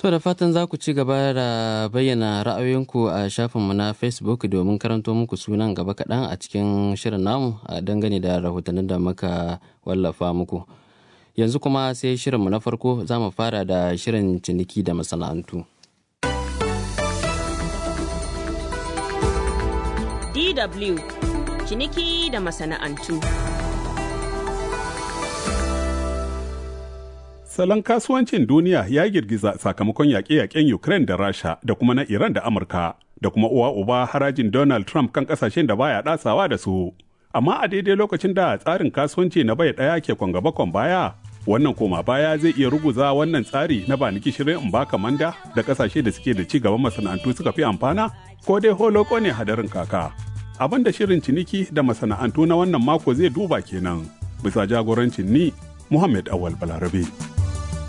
To da fatan za ku ci gaba da bayyana ra'ayoyinku a shafinmu na Facebook domin karanto muku sunan gaba kaɗan a cikin shirin namu a dangane da rahotannin da muka wallafa muku. Yanzu kuma sai shirinmu na farko za mu fara da shirin ciniki da masana'antu. DW ciniki da masana'antu. Salon kasuwancin duniya ya girgiza sakamakon yaƙe-yaƙen Ukraine da Rasha da kuma na Iran da Amurka da kuma uwa uba harajin Donald Trump kan ƙasashen da baya ɗasawa da su. Amma a daidai lokacin da tsarin kasuwanci na bai ɗaya ke kwangaba baya, wannan koma baya zai iya ruguza wannan tsari na ba niki shirin in baka manda da ƙasashe da suke da ci gaban masana'antu suka fi amfana ko dai holoko ne hadarin kaka. Abin da shirin ciniki da masana'antu na wannan mako zai duba kenan bisa jagorancin ni Muhammad Awal Balarabe.